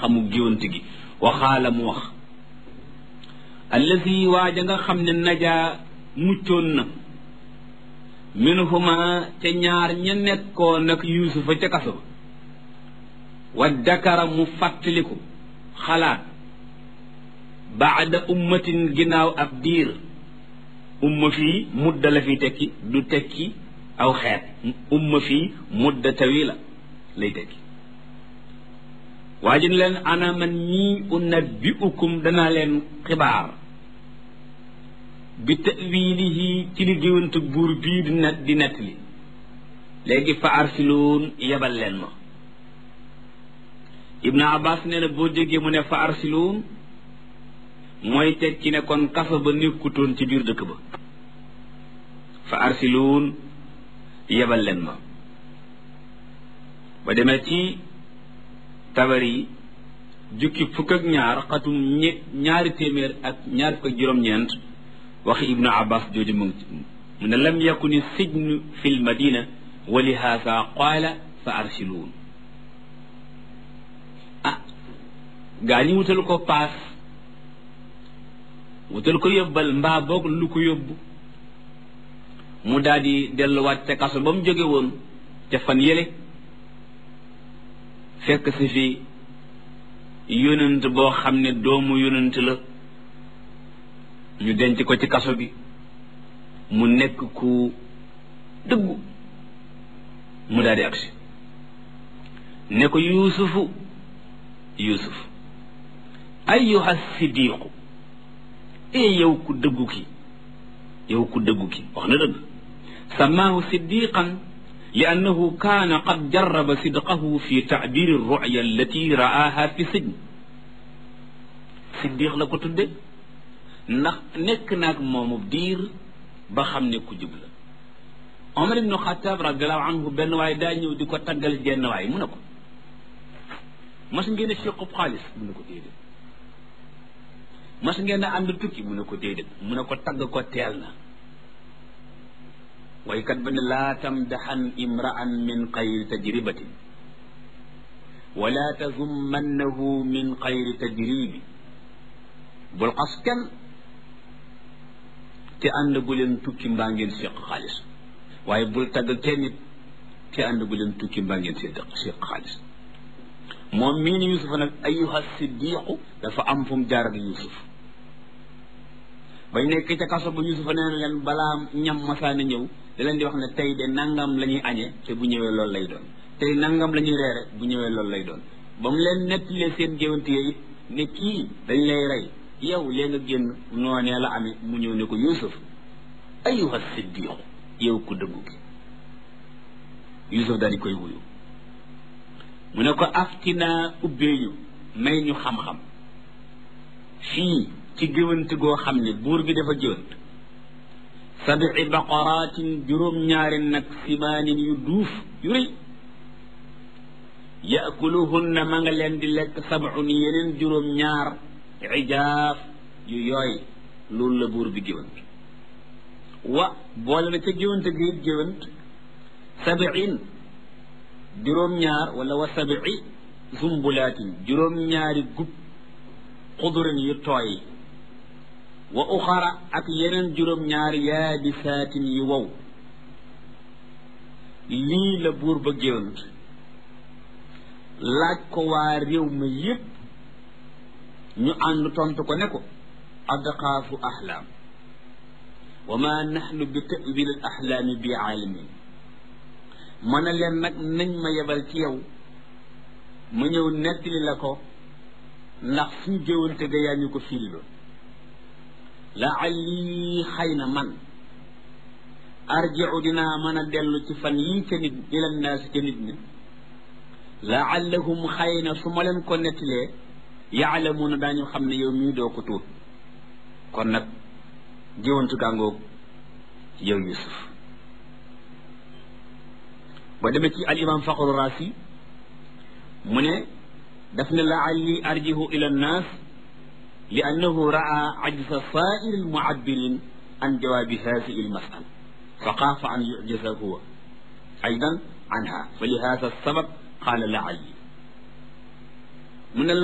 xam-xamu géwant gi waxaala mu wax allazi waaja nga xam ne najaa muccoon na minhuma ca ñaar ña nekkoon nag yuusufa ca kaso wa dakara mu fàttaliku xalaat baada ummatin ginnaaw ab diir umma fii mudda la fi tekki du tekki aw xeet umma fii mudda tawila lay tekki waa ji ne leen ana man ñii unabbiukum danaa leen xibaar bi tawilihi ci li géwante buur bii di net di nett li léegi fa arsiluun yebal leen ma ibnu abbas nee na boo déggee mu ne fa arsiluun mooy tekki ne kon kaso ba nekkutoon ci biir dëkk ba fa arsiluun yebal leen ma ba demee ci tabari jukki fukk ak ñaar xatum ñe ñaari téeméer ak ñaar fukk ak juróom-ñeent waxi ibnu abbas jooju mu ngi mu ne lam yakuni sijnu fi l madina wa li haasa qaala fa arsiluun ah gaa ñi wutal ko paas wutal ko yóbbal mbaa boog lu ko yóbbu mu daal di delluwaat ca kaso ba mu jóge woon ca fan yële fekk si fi yonent boo xam ne doomu yonent la ñu denc ko ci kaso bi mu nekk ku dëggu mu daal di agsi ne ko yuusufu yuusuf ayyuha siddiqu ee yow ku dëggu ki yow ku dëggu ki wax na dëgg samaahu siddiqan li annahu kaana qad jarraba sidqahu fi taabiri ruya allati ra'aaha fi sijn siddiq la ko tudde ndax nekk naag moomu diir ba xam ne ku jub la omar ibnu xataab radiallahu anhu benn waay daa ñëw di ko taggal jenn waay mu ne ko mas ngeen a fiqub xaalis mu ne ko déedéet mas ngeen a ànd tukki mu ne ko déedéet mu ne ko tagg ko teel na waykat ba ne laa tamdaxan imraan min xayri tajribatin wala tazummannahu min xayri tajribi bul xas kenn te ànd gu leen tukki mbaa ngeen séq xaalis waaye bul tagg kenn nit te ànd gu leen tukki mbaa ngeen séq séq xaalis moom mii ni Yuusuf nag ayuha siddiqu dafa am fu mu jaar ak Yuusuf bañ nekk ca kaso ba Yuusuf nee na leen balaa ñam masaana ñëw da leen di wax ne tey de nangam la ñuy añee te bu ñëwee loolu lay doon tey nangam la ñuy reere bu ñëwee loolu lay doon ba mu leen nettalee seen géwante yi ne kii dañ lay rey yow lee nga génn noonee la amee mu ñëw ne ko Yuusuf ayuha siddiqu yow ku dëggu gi Yuusuf daal di koy wuyu mu ne ko aftinaa ubbee ñu may ñu xam-xam fii ci géwant goo xam ne buur bi dafa géwant sabii baqaraatin juróom-ñaari nag simaanin yu duuf yu rëy yaakuluhunna ma nga leen di lekk sabun yeneen juróom-ñaar ijaaf yu yooy loolu la buur bi géwant wa boole na ca géwante gi it géwant sabiin juróom-ñaar wala wa sabii zumbulaatin juróom-ñaari gub xudurin yu tooy wa uxara ak yeneen juróom-ñaari yaabisaatin yu wow lii la buur ba géwant laaj ko waa réew ma yépp ñu ànd tontu ko ne ko adqaafu ahlaam wa ma naxnu bi tawil al ahlaami bi aalimin ma ne leen nag nañ ma yebal ci yow ma ñëw nettali la ko ndax suñ géwante ga yaa ñu ko firiloon laalli xëy na man arjiu dinaa mën a dellu ci fan yii ca nit ila naasi ca nit ñi laallahum xëy na su ma leen ko nettalee yaalamuuna daañu xam ne yow mii doo ko tuut kon nag géwantu gàngoog yow yusuf ba demee ci al imam faqru raasi mu ne daf ne laalli arjihu ila nnaas li annahu raa ajza saa'iri almu'abbirin an jawaabi haadihi almas'ala fa xaafa an yu'jaza huwa aydan anha fa li haadha sabab qaala laalli mu ne